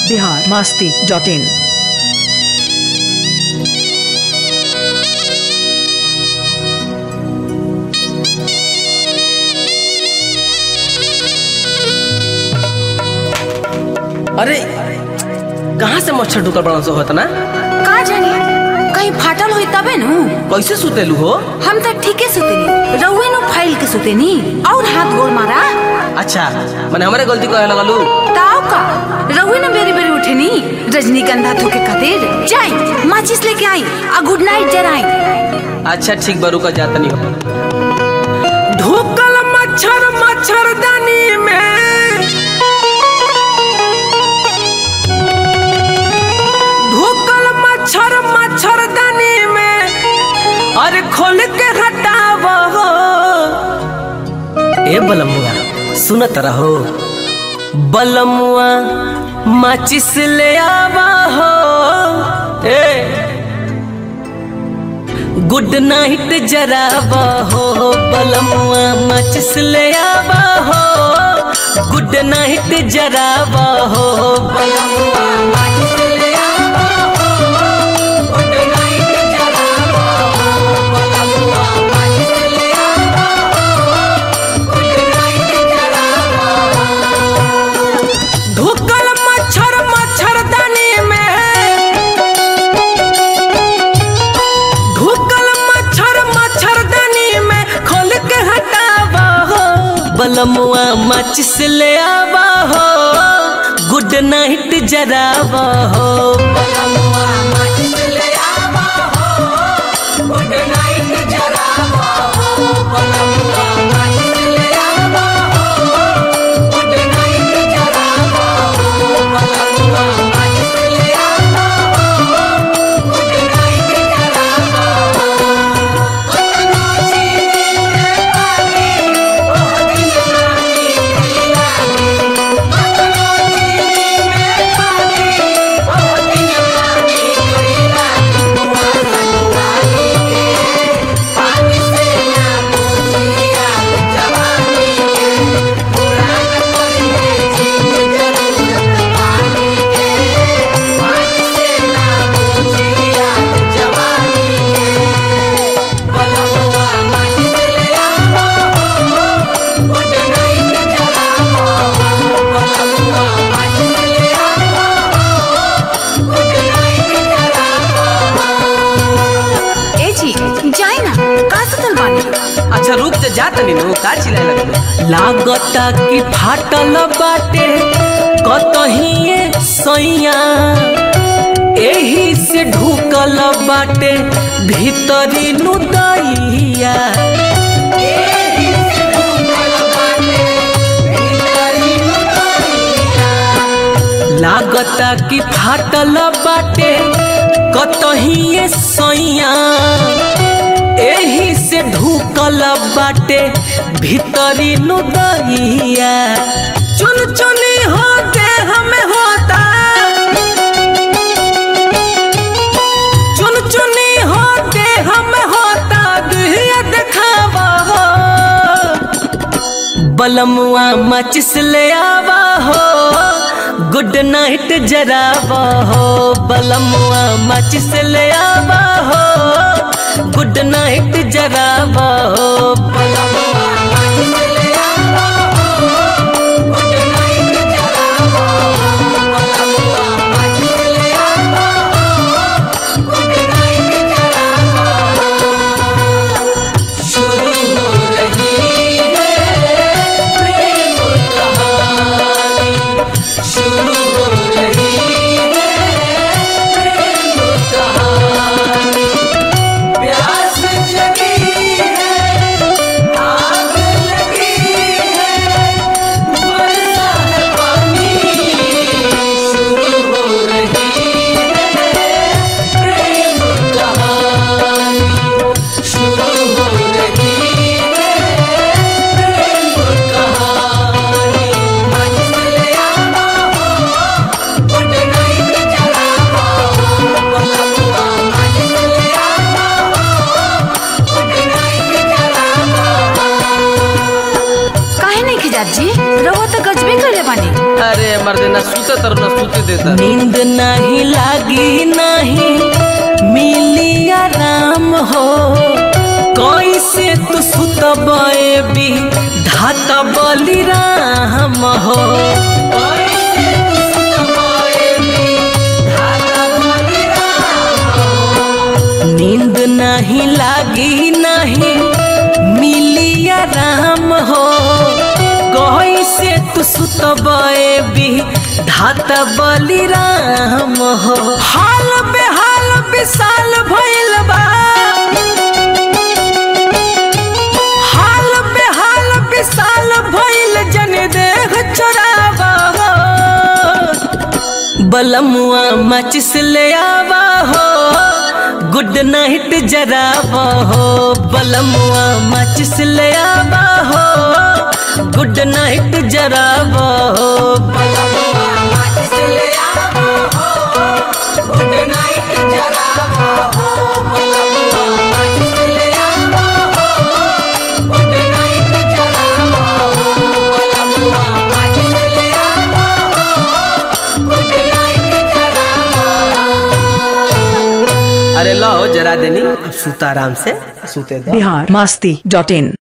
Bihar Masti dot in अरे कहाँ से मच्छर ढुकल बड़ा से होता ना का जानी कहीं फाटल होई तबे नु कैसे सुतेलू हो हम तो ठीके सुतेनी रउए नु फाइल के सुतेनी और हाथ गोड़ मारा अच्छा मैंने हमारे गलती कहे लगलू ताऊ का रउए न बेरी बेरी उठेनी रजनीगंधा थोके खातिर जाई माचिस लेके आई आ गुड नाइट जराई अच्छा ठीक बरू का जाता नहीं हो ढुकल मच्छर मच्छरदानी में ढुकल मच्छर मच्छरदानी में अरे खोल के हटाव हो ए बलमुआ सुनत रहो बलमुआ माचिस ले आवा हो ए गुड नाइट जरावा हो बलमुआ माचिस ले आवा हो गुड नाइट जरावा हो बलमुआ माचिस ले आवा हो गुड नाइट जरावा हो बलमुआ माचिस ले आवा हो गुड नाइट जरावा ढुकल मच्छर मच्छरदानी में ढुकल मच्छर मच्छरदानी में खोल के हटावा हो बलमुआ माचिस ले आवा हो गुड नाइट जरावा हो बलमुआ माचिस ले आवा हो गुड नाइट जरावा हो बलमुआ माचिस ले आवा हो गुड नाइट जरावा हो बलमुआ माचिस ले आवा हो गुड नाइट जरावा ए जी जाई ना का सुतल बानी अच्छा रुक जा जात नहीं नु का चिल्लाए लगलो लागता कि फाटल बाटे कतही ये सैया एही से ढुकल बाटे भीतरी नु दैया एही से ढुकल बाटे भीतरी नु दैया। लागता कि फाटल बाटे कतही ये सैया एही से ढुकल बाटे भीतरी नुदैया चुन चुनी होते हमें होता चुन चुनी होते हमें होता दुहिया दिखावा हो बलमुआ मचिस ले आवा हो गुड नाइट जरावा हो बलमुआ मचिस ले आवा हो गुड नाइट जरावा हो बलमुआ मचिस ले आवा हो गुड नाइट जरावा हो बलमुआ मचिस ले आवा हो गुड नाइट जरावा शुरू हो रही है प्रेम कहानी शुरू हो रही है प्रेम कहानी प्यास जगी है अरे मर्दे ना सूते तर ना सूते देता नींद नहीं लागी नहीं मिली आराम हो कैसे तू सुतबे भी धाता बलि राम हो कैसे तू सुतबे भी धाता बलि राम हो। नींद नहीं लागी नहीं मिली आराम हो कैसे तू सुतबे भी धात बलि राम हो हाल बेहाल विशाल भइल बा हाल बेहाल विशाल भइल जन देह चोरावा हो बलमुआ मचिस ले आवा हो गुड नाइट जरावा हो बलमुआ मचिस ले आवा हो गुड नाइट जरावा हो बलमुआ मचिस ले आवा हो गुड नाइट जरावा हो बलमुआ मचिस ले आवा हो गुड नाइट जरावा हो बलमुआ मचिस ले आवा हो गुड नाइट जरावा अरे लो जरा देनी अब सूता आराम से सूते दो बिहार मस्ती डॉट इन